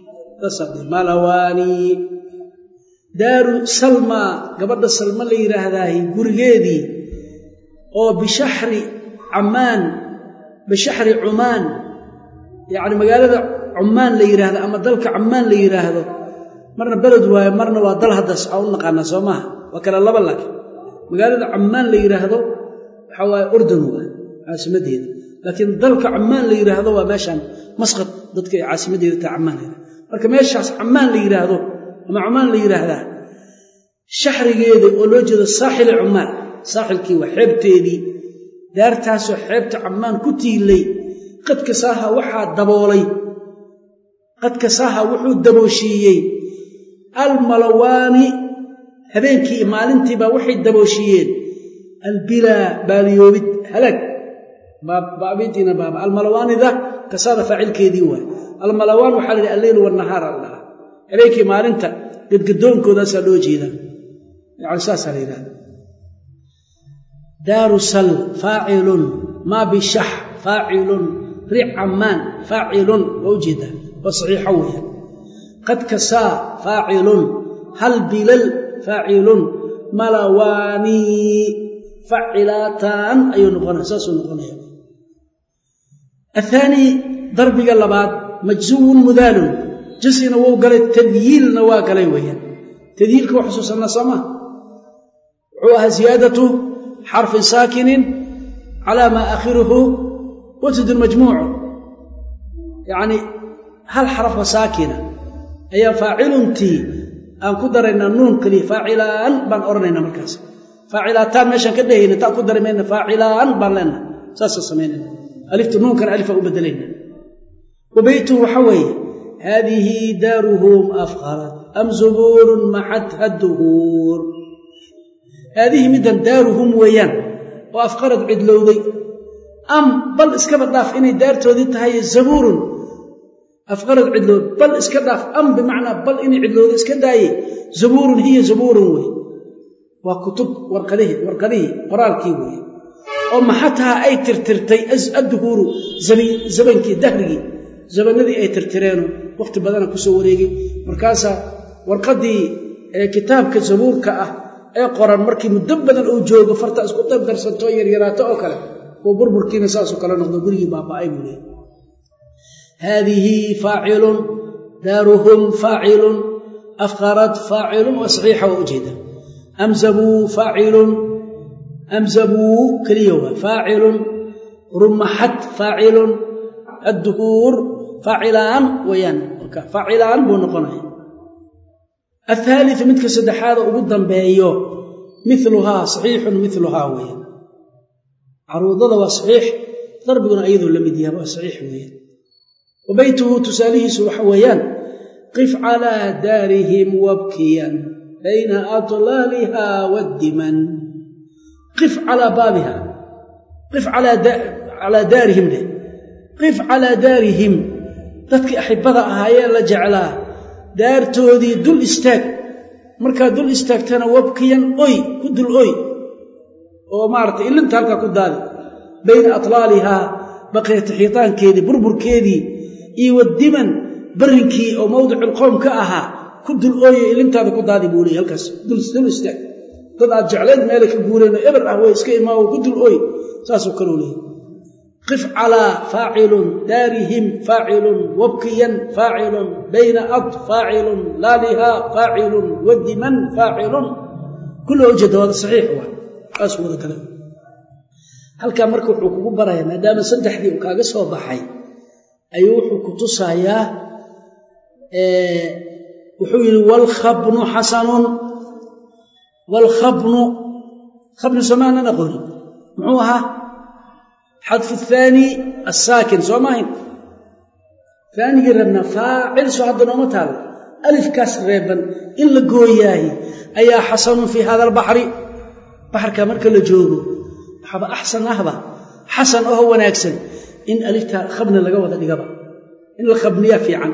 malawaani daaru salma gabadha salma la yidhaahdaay gurigeedii oo bishaxri camaan bishaxri cumaan yacni magaalada cumaan la yidhaahdo ama dalka camaan la yidhaahdo marna beled waayo marna waa dal haddas aa u naqaanaa soo maaha waa kale laba laakiin magaalada camaan la yidhaahdo waxaa waaye urdun waa caasimadeeda laakiin dalka camaan la yidhaahdo waa meeshaan masqad dadka ay caasimadeeda tahay camaan la yidhahdo marka meeshaas camaan la yidhaahdo ama cumaan la yidhaahdaa shaxrigeeda oo loo jeedo saaxili cumaan saaxilkii waa xeebteedii daartaasoo xeebta camaan ku tiilay qadkasaaha waxaa daboolay qadkasaaha wuxuu dabooshiiyey almalawaani habeenkii maalintiibaa waxay dabooshiiyeen albilaa baaliyoobid halaag baabidiina baaba almalawaanida kasaada faacilkeedii waay almalawaan waxaa la yidhi alleyl wanahaar al dhahaa habeenkii maalinta gadgadoonkoodaasa loo jeedaa yani saasaa la yidhahda daaru sal faacilun maa bishax faacilun ric camaan faacilun waa u jeedaa waa saxiixo weya qad kasaa faacilun hal bilal faacilun malawaanii facilaataan ayuu noqonaya saasuu noqonaya athaani darbiga labaad majzuwun mudaalun jasina wou galay tadyiilna waa galay weeyaan tadyiilka waa xusuusanaa soo maa wuxuu ahaa ziyaadatu xarfin saakinin calaa maa aakhiruhu watudun majmuucu yacni hal xarafka saakina ayaa faaciluntii aan ku daraynaa nuun keliya faacilaan baan odhanaynaa markaas faacilaataan meeshaan ka dhehayna taa ku dari mayna faacilaan baan leenaha saasaan samaynayna alifta nuunkan alifaa u bedelayna wa beytuhu waxa weeye haadihi daaruhum afqarat am zubuurun maxatha duhuur haadihi middan daaruhum weeyaan oo afqarad cidlowday am bal iskaba dhaaf inay daartoodii tahay zabuurun afqarad cidlowd bal iska dhaaf am bimacnaa bal inay cidlowday iska daaye zabuurun hiya zabuurun wey waa kutub warqadihii warqadihii qoraalkii weeye oo maxataha ay tirtirtay adduhuuru zabankii dahrigii zabanadii ay tirtireeno wakhti badana ku soo wareegay markaasaa warqaddii kitaabka zabuurka ah ee qoran markii muddo badan uu joogo farta isku dardarsanto yaryaraato oo kale oo burburkiina saasoo kale noqdo gurigii baaba'ay buu leehay haadihi faacilun daaruhum faacilun afqarad faacilun waa saxiixa waa ujeeda amzabuu faacilun amzabuu keliya waa faacilun rumaxad faacilun adduhuur faacilaan wayaan faacilaan buu noqonaya athaaliu midka saddexaada ugu dambeeyo miluhaa saxiixun miluhaa weeyaan caruudada waa saxiix darbiguna ayadoo la mid yaha waa saxiix weeyaan wa beytuhu tusaalihiisu waxa weeyaan qif calaa daarihim wabkiyan bayna atlaaliha waddiman qif calaa baabiha qif calaa daarihim dheh qif calaa daarihim dadkii axibada ahaayee la jeclaa daartoodii dul istaag markaad dul istaagtana wabkiyan oy ku dul oy oo maaratay ilinta halkaa ku daadi bayna atlaalihaa baqiyata xiitaankeedii burburkeedii iyo wadiman barrinkii oo mawdiculqowm ka ahaa ku dul ooyo ilintaada ku daadi buu leeyay halkaas dul istaag dad aad jecleed meelay ka guureen oo eber ah way iska imaawo ku dul ooy saasoo kaleu leeyay qif calaa faacilun daarihim faacilun wabkiyan faacilun bayna ad faacilun laalihaa faacilun wadiman faacilun kulla ujeeda waada saxiix waa saas wada kale halkaa marka wuxuu kugu barayaa maadaama saddexdii uu kaaga soo baxay ayuu wuxuu ku tusayaa wuxuu yidhi waalkhabnu xasanun waalkhabnu khabnu somaanan aqooni muxuu ahaa xadfu thaani assaakin soo maahayn aanigii reebnaa faacil soo hadda nooma taalo alifkaas reeban in la gooyaahi ayaa xasanun fii hada albaxri baxarkaa marka la joogo waxaaba axsan ahba xasan oo wanaagsan in alifta khabna laga wada dhigaba in la khabniyaa fiican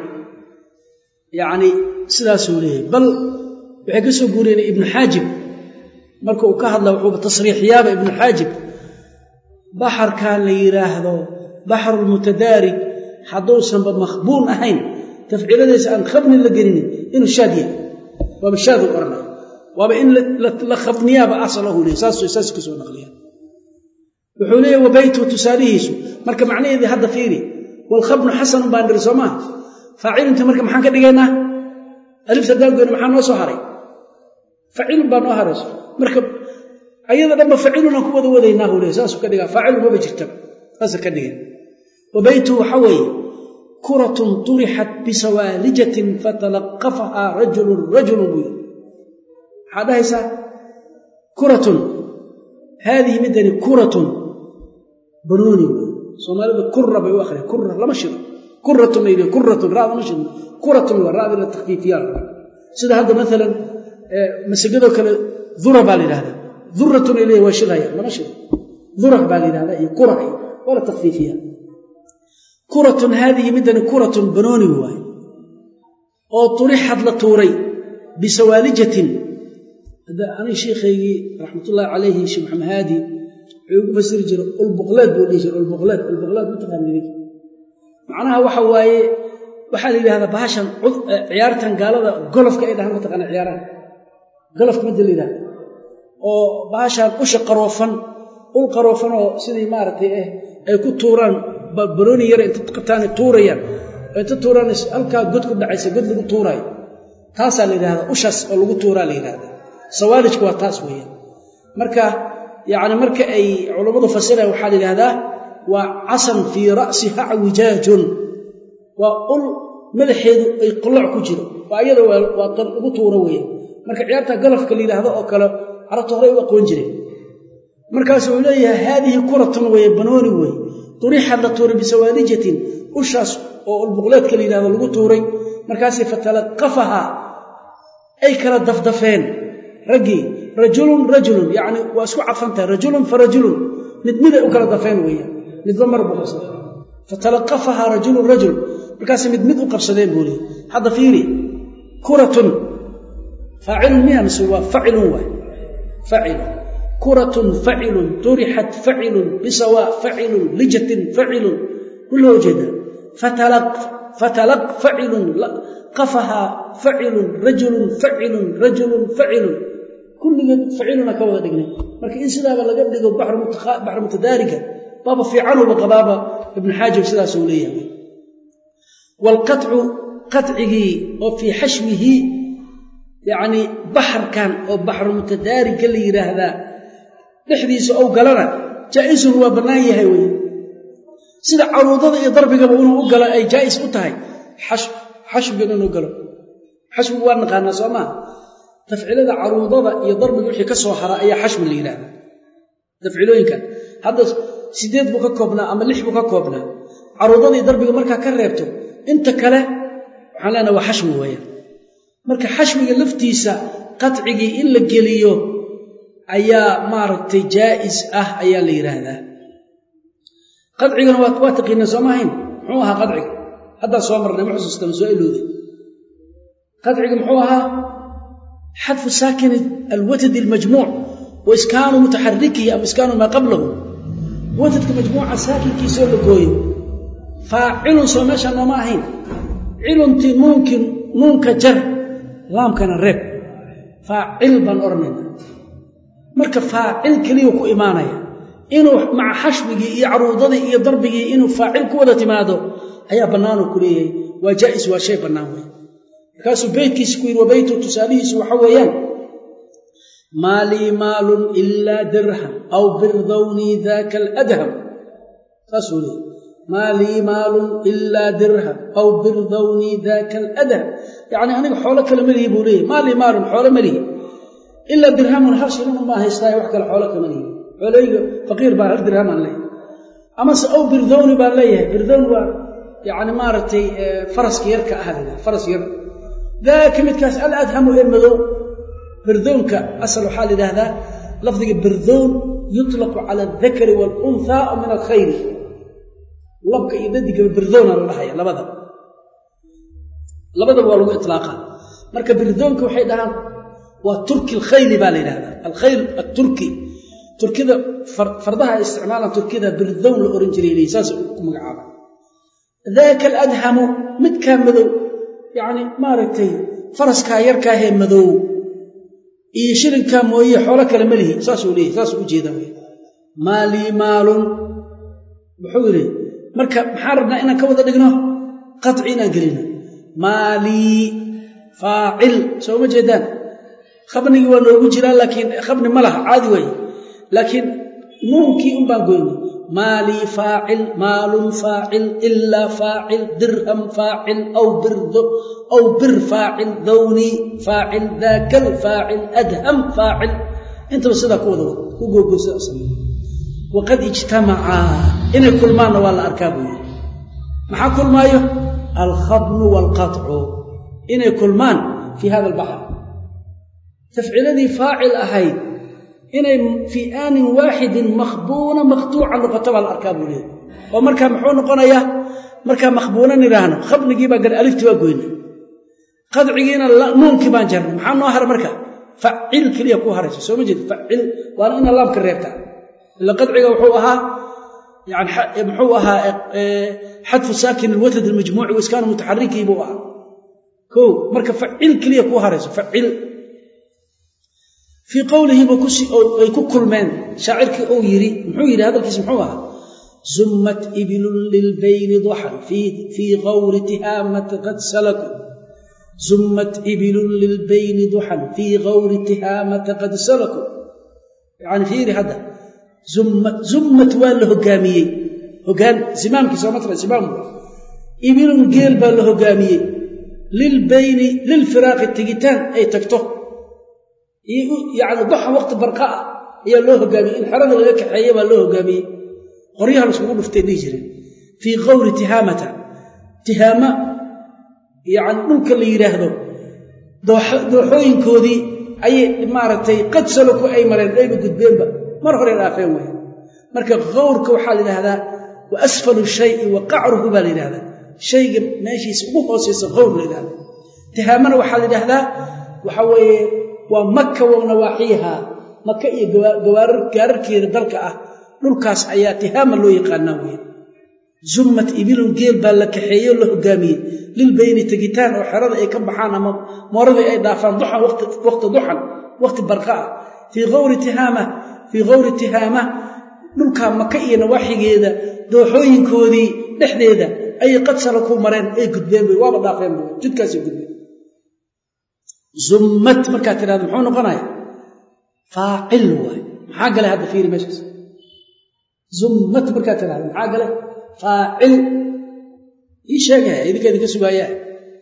yacni sidaasuu leeyahay bal waxay ka soo guuriyeen ibnu xaajib marka uu ka hadla wuxuuba tasriixyaaba ibnu xaajib baxarkan la yidhaahdo baxrulmutadaarig hadduusanba makhbuun ahayn tafciiladiisa aan khabni la gelinin inuu shaad yahay waaba shaadu oranay waaba in la khabniyaaba asalahu leey saas kasoo naqliya wuxuu leeyahy wa beytuhu tusaalihiisu marka macnaheedii hadda fiiri walkhabnu xasanun baan dhiri soo maaha faacilinta marka maxaan ka dhigaynaa alifta daangoyna maxaa noo soo haray faciilun baa noo harayso marka ayada dhanba facilunaan ku wada wadaynaa hu leey saasuu ka dhigaa faacilun maba jirtaba saasa ka dhigan wa beytuhu waxa weeye kuratun turixat bisawaalijatin fatalaqafahaa rajulun rajulun buu yidhi maxaa dhahaysaa kuratun haadihi midani kuratun banuuni wey soomaalida kura bay u akhriya kura lama shido kuratun ay kuratun raada ma shidno kuratun waa raadi la takfiifiyaa sida hadda maalan masagadoo kale dura baa la yidhahdaa duratun ay leeyahy waa shidhaya lama shido dura baa la yidhahdaa iyo kura waa la takfiifiyaa kuratun haadihi midani kuratun banooni waay oo turixad la tuuray bisawaalijatin ani sheikhaygii raxmatullaahi calayhi sheekh maxamed haadi wuxuu igu fasiri jiray ulbuqleed buu dhihi jiray ulbuqleed ulbuqleed mataqaanidink macnaha waxa waaye waxaa la yidhahdaa bahashan ciyaartan gaalada golofka ay dhahaan mataqaana ciyaaraha golofka madda la yidhahda oo bahashan usha qaroofan ul qaroofan oo sidii maaragtay eh ay ku tuuraan barooni yara inta qabtaana tuurayaan oo inta tuuraan halkaa god ku dhacaysa god lagu tuuraayo taasaa la yidhahdaa ushaas oo lagu tuuraa la yidhahdaa sawaalijku waa taas weeyaan marka yacni marka ay culammadu fasiraya waxaa la yidhahdaa waa casan fii ra'siha wijaajon waa ul madaxeedu ay qoloc ku jiro waa iyada waa lagu tuuro weeye marka ciyaarta galafka la yidhaahdo oo kale carabta horey u aqoon jireen markaasu uu leeyahay haadihi kuratun weye banooni weye durixad la tuuray bisawaadijatin ushaas oo ulbuqleedka la yidhahdo lagu tuuray markaasay fatalaqafahaa ay kala dafdafeen raggii rajulun rajulun yacni waa isku cadfantahay rajulun fa rajulun mid miday u kala dafeen weeyaan midba mar buu qabsaday fatalaqafahaa rajulun rajul markaasay mid mid u qabsadeen buu leeyay hadda fiiri kuratun faacilun miya mise waa facilun waay facilun kuratun facilun turixat facilun bisawaa facilun lijatin facilun kulloo jeeda fatalaq facilun qafahaa facilun rajulun facilun rajulun facilun kulligeed faciluna ka wada dhignay marka in sidaaba laga dhigo baxru mutadaariga baaba fiicanuba qabaaba ibnu xaajib sidaasuu leeyahay waalqaطcu qacigii oo fii xashwihi yacnii baxarkan oo baxru mutadaariga la yidhaahdaa dhexdiisa ou galana jaa'isun waa bannaan yahay wey sida caruudada iyo darbigaba inuu u galo ay jaa'is u tahay xashwigan inuu galo xashwigu waa naqaanaa soo maa tafcilada caruudada iyo darbiga wixii ka soo hara ayaa xashwi la yidhahda tafcilooyinkan hadda sideed buu ka koobnaa ama lix buu ka koobnaa caruudada iyo darbiga markaa ka reebto inta kale waxaan leenaha waa xashwi weeyaan marka xashwiga laftiisa qacigii in la geliyo ayaa maaragtay jaa'is ah ayaa la yidhaahdaa qadcigana waa taqiinaa sooma ahayn muxuu ahaa qadciga haddaan soo marnay ma xusuustama soo ilooday qadciga muxuu ahaa xadfu saakini alwatadi almajmuuc wa iskaanu mutaxarikihi ama iskaanu maa qablahu watadka majmuuca saakinkiisoo la gooyo faacilun soo meeshaa nooma ahayn ciluntii nuunkii nuunka jar laamkana reeb faacil baan odhanayna marka faacil keliya ku imaanaya inuu maca xashwigii iyo caruudadii iyo darbigii inuu faacil ku wada timaado ayaa bannaanuu ku leeyahay waa jaa'is waa shay bannaan wey markaasuu beytkiisi ku yidhi wa beytu tusaalihiisu waxa weeyaan maa lii maalun ilaa dirham aw birdawnii daaka aladham saasuu leeyay maa lii maalun ilaa dirham aw birdawnii daaka aladham yacni aniga xoolo kale melihi buu leeyahy maa lii maalun xoolo melihi ilaa dirhamun hal shilin unbaa haystaaye wax kale xoolo kama lihi xooleyga faqiir baa hal dirhamaan leeyahay amase aw birdowni baan leeyahay birdowni waa yacni maaragtay faraska yarka ah la faras yar daaka midkaas aladhamu ee madow birdownka asal waxaa la yidhaahdaa lafdiga birdown yutlaqu cala aldakari waalunhaa o min alkhayri labka iyo dadigaba birdowna la dhahaya labada labadaba waa lagu itlaaqa marka birdownka waxay dhahaan waa turki alkhayli baa la yidhahdaa alkhayl aturki turkida fardaha ay isticmaalaan turkida birdown la ohan jiray saas ku magacaaba daaka aladhamu midkaa madow yacni maaragtay faraskaa yarkaahee madow iyo shilinkaa mooye xoolo kale ma lihi saasuu leeyahy saasuu u jeedaa wey maalii maalun muxuu yidhi marka maxaan rabnaa inaan ka wada dhigno qaci inaan gelino maalii faacil soo ma jeedaan khabnigii waa noogu jiraa laakiin khabni ma laha caadi waaye laakiin nuunkii un baan goynay maalii faacil maalun faacil ilaa faacil dirham faacil aw birdo aw bir faacil dawnii faacil daakal faacil adham faacil intaba sidaa ku wada wada ku googoosa waqad ijtamacaa inay kulmaanna waa la arkaa buu yidhi maxaa kulmaayo alkhabnu waalqaطcu inay kulmaan fii hada albaxr tafciladii faacil ahayd inay fii aanin waaxidin makhbuuna maqtuuca noqoto baa la arkaa buu leeyahy oo markaa muxuu noqonayaa markaa makhbuuna nidhaahno khabnigii baa gar aliftii baa goyna qadcigiina nuunkii baan jarnay maxaa noo hara marka facil keliya ku haraysa soo ma jeed facil waana ina laamka reebta ila qadciga wuxuu ahaa yani muxuu ahaa xadfu saakin alwatad almajmuuci waiskaanu mutaxarikii buu ahaa ko marka facil keliya ku harayso facil fii qowlihiiba ay ku kulmeen shaacirkii uu yidhi muxuu yidhi hadalkiisa muxuu ahaa zummat ibilun lilbayni duxan fii qawri tihaamati qad salaku zummat ibilun lilbayni duxan fii qawri tihaamata qad salaku yani fiiri hadda zummat zummat waa la hogaamiyey hogaan zimaamkii soo matala zimaam ibilun geel baa la hogaamiyey lilbayni lilfiraaqi tegitaan ay tagto yani duxa waqti barqa ah ayaa loo hogaamiyey in xerada laga kaxeeya baa loo hogaamiyey qoryaha laiskugu dhuftay dhihi jireen fii qawri tihaamata tihaama yani dhulka la yidhaahdo dooxooyinkoodii ayay maaragtay qad saloku ay mareen ayba gudbeenba mar hore dhaafeen wey marka qawrka waxaa la yidhahdaa wa asfalu shayi wa qacruhu baa la yidhahdaa shayga meeshiisa ugu hooseysa qawr la yidhahda tihaamana waxaa la yidhahdaa waxa weeye waa maka wa nawaaxiiha maka iyo gaararkeeda dalka ah dhulkaas ayaa tihaama loo yaqaanaa wey zummat ibilun geel baa la kaxeeyo la hogaamiyey lilbayni tegitaan oo xerada ay ka baxaan ama mooradii ay dhaafaan duxan waqti duxan waqti barqa ah fii awri tihaama fii qawri tihaama dhulkaa maka iyo nawaaxigeeda dooxooyinkoodii dhexdeeda ayay qadsala ku mareen ay gudbeen bay waaba dhaafeen bu jidkaasay gudbeen zummat markaad tidhahdo muxuu noqonaya faacil waay maxaa galay hadda fiiri meeshaas zummat markaad tidhahdo maxaa galay faacil ii sheegaya idinka idinka sugaayaa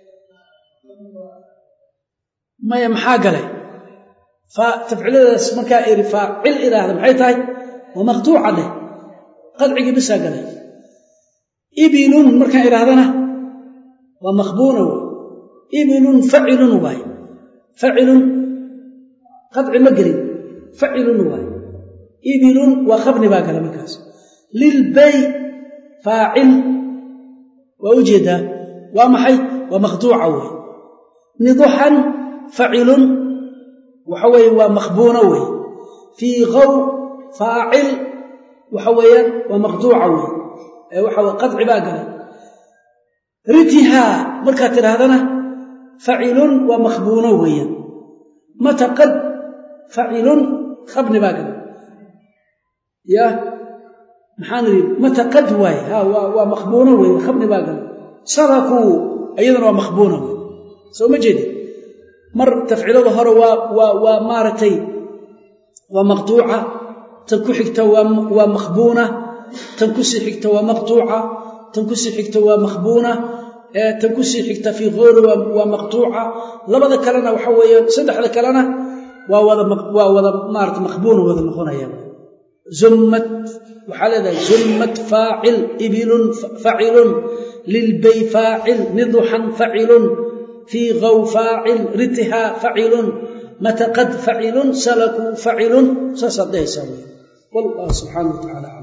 maya maxaa galay tafciladaas markaa iri faacil idhaahda maxay tahay waa maqtuuca dheh qadcigii bisaa galay ibilun markaan idhaahdana waa makhbuuna wey ibilun facilun waay facilun qadci ma gelin facilun waay ibilun waa khabni baa gala markaas lilbay faacil waa u jeedaa waa maxay waa maqtuuca wey niduxan facilun waxa weeye waa makhbuuna wey fii qaw faacil waxa weeyaan waa maqtuuca wey ee waxa weye qadci baa galay ritihaa markaad tidhaahdana facilun waa makhbuuno weeyaan mata qad facilun khabni baa galay ya maxaan idhi mata qad waay ha waa makhbuuno wey khabni baa galay sarakuu iyadana waa makhbuuna wey soo ma jeedi mar tafcilada hore waa waa waa maaragtay waa maqtuuca tan ku xigta waa makhbuuna tan kusii xigta waa maqtuuca tan kusii xigta waa makhbuuna tan kusii xigta fii qoori waa maqtuuca labada kalena waxa weeyaan saddexda kalena waa wada waa wada maarata makhbuuna wada noqonaya zummat waxaa leedahay zummat faacil ibilun facilun lilbay faacil niduxan facilun fii qaw faacil ritihaa facilun mataqad facilun salakuu facilun saasaad dhehaysaa wey wallah subxaana wa tacala